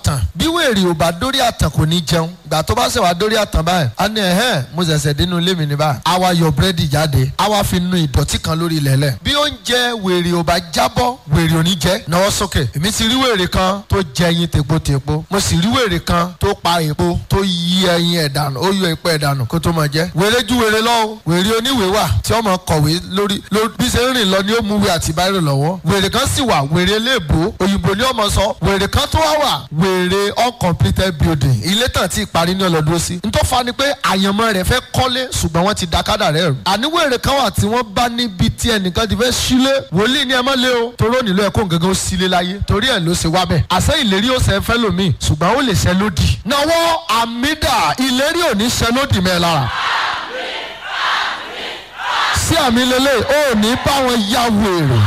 àtàn bí wèrè ò bá dórí àtàn kò ní jẹun gbà tó bá ṣe wá dórí àtàn báyìí á ní ẹ̀hẹ́n mo ṣẹ̀ṣẹ̀ dénú ilé mi ní báyìí á wá yọ búrẹ́dì jáde á wá fi nu ìdọ̀tí kan lórí ilẹ̀lẹ̀ bí oúnjẹ wèrè ò bá jábọ́ wèrè ò ní jẹ́ náwó sókè èmi ti rí wèrè kan tó jẹ ẹyin tèpotèpo mo sì rí wèrè kan tó pa èpo tó yí ẹyin ẹ̀ dànù ó yọ èpo ẹ̀ dànù kó tó máa jẹ́ wèrè ju wèrè lọ o wèrè oníwèé wà tí ọmọ kọ̀wé lórí lórí bí ṣe ń rìn lọ ni ó mú wí àti báyìí lọ́wọ́ wèrè kan sì wà wèrè léèbó òyìnbó ni ọmọ sọ wèrè kan tó wá wà wèrè uncompleted building ilé tàn tí ìparí ní ọlọ́dún sí n tó fa ni pé àyànmọ́ rẹ̀ fẹ́ kọ́lé ṣùgbọ́n wọ́n ti da kádà rẹ̀ rù àní wèrè kan wà tí wọ́n bá níbi tí ẹnìkan ti fẹ́ sílé wòlíì ni ẹ má lé o toró nílò ẹ̀kọ́ gẹ́gẹ́ ó sílé láyé torí ẹ̀ ló ṣe wá bẹ̀ àṣẹ ìlérí ó ṣe fẹ́ lómi ṣùgbọ́n ó lè ṣẹ lódì náwó àmídà ìlérí ò ní ṣẹ lódì mẹ́ lára sí àmì lélẹ̀ ó ní bá wọn yá wèrè.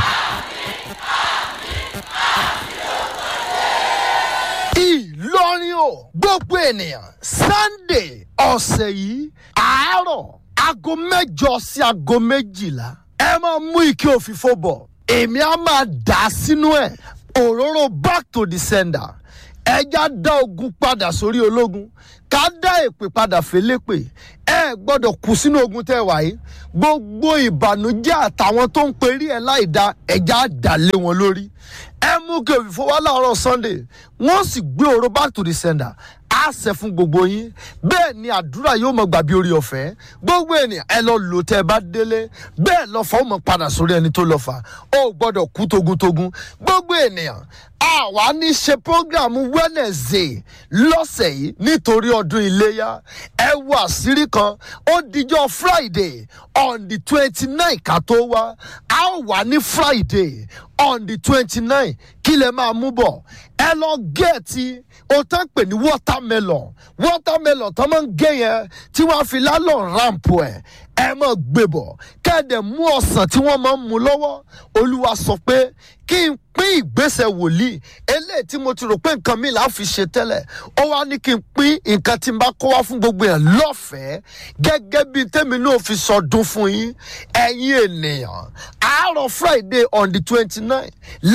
ìlọrin o gbogbo ènìyàn sunday ọ̀sẹ̀ yìí àárọ̀ aago mẹ́jọ sí aago méjìlá ẹ máa mú ike òfìfo bọ̀ èmi á máa dà á sínú ẹ̀ òróró back to the sender ẹja dá ogun padà sórí ológun ká dá èpè padà félépè ẹ gbọ́dọ̀ kú sínú ogun tẹ́ wáyé gbogbo ìbànújẹ́ àtàwọn tó ń perí ẹ láì da ẹja dà lé wọn lórí ẹ mú kí òfìfo wá láàárọ̀ sunday wọ́n sì gbé òró back to the sender á ṣe fún gbogbo yín bẹ́ẹ̀ ni àdúrà yóò mọ gbàbí orí ọ̀fẹ́ gbogbo ènìyàn ẹ lọ lò tẹ́ ẹ bá délé bẹ́ẹ̀ lọ́fà ó mọ padà sórí ẹni tó lọ́fà ó gbọ́dọ̀ kú togun-togun gbogbo ènìyàn àwa ní ṣe program wednesday lọ́sẹ̀ yìí nítorí ọdún iléyà ẹ wo àṣírí kan ó dijọ́ friday on the twenty nine ká tó wá a ó wà ní friday on the twenty nine kí lè máa mú bọ̀ ẹ lọ gẹ̀ẹ́tì o tán pè ní watermelon watermelon tó máa ń gé yẹn tí wọ́n á fi lálọ́ rampu ẹ̀ ẹ máa gbé bọ̀ kẹ́ẹ̀dẹ̀ mú ọ̀sán tí wọ́n máa ń mu lọ́wọ́ olúwa sọ pé kí n pín ìgbésẹ̀ wòlíì eléyìí tí mo ti rò pé nǹkan mi là á fi ṣe tẹ́lẹ̀ ó wá ní kí n pín nǹkan tí n bá kó wá fún gbogbo yẹn lọ́fẹ̀ẹ́ gẹ́gẹ́ bí tèmi náà fi sọdún fún yín ẹ̀yin ènìyàn àárọ̀ friday on the twenty nine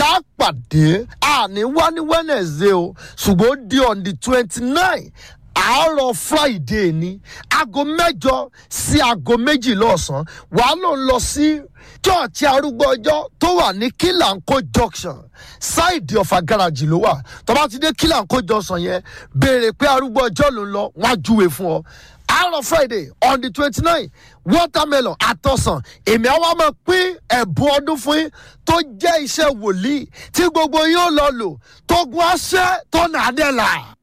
lápàdé àní wá ní wednesday o ṣùgbọ́n ó di on the twenty nine àárọ̀ friday ni aago mẹ́jọ sí aago méjì lọ́sàn-án wàá ló ń lọ sí church arúgbó ọjọ́ tó wà ní kílànkó junction ṣáìdì ọ̀fà gáràjì ló wà tó bá ti dé kílànkó junction yẹn béèrè pé arúgbó ọjọ́ ló ń lọ wọ́n á júwe fún ọ àárọ̀ friday on the twenty nine watermelon àtọ̀sán èmi àwa máa pín ẹ̀bùn ọdún fún yín tó jẹ́ iṣẹ́ wòlíì tí gbogbo yín ó lọ lò tó gun aṣẹ́ tó nà á dẹ̀ là.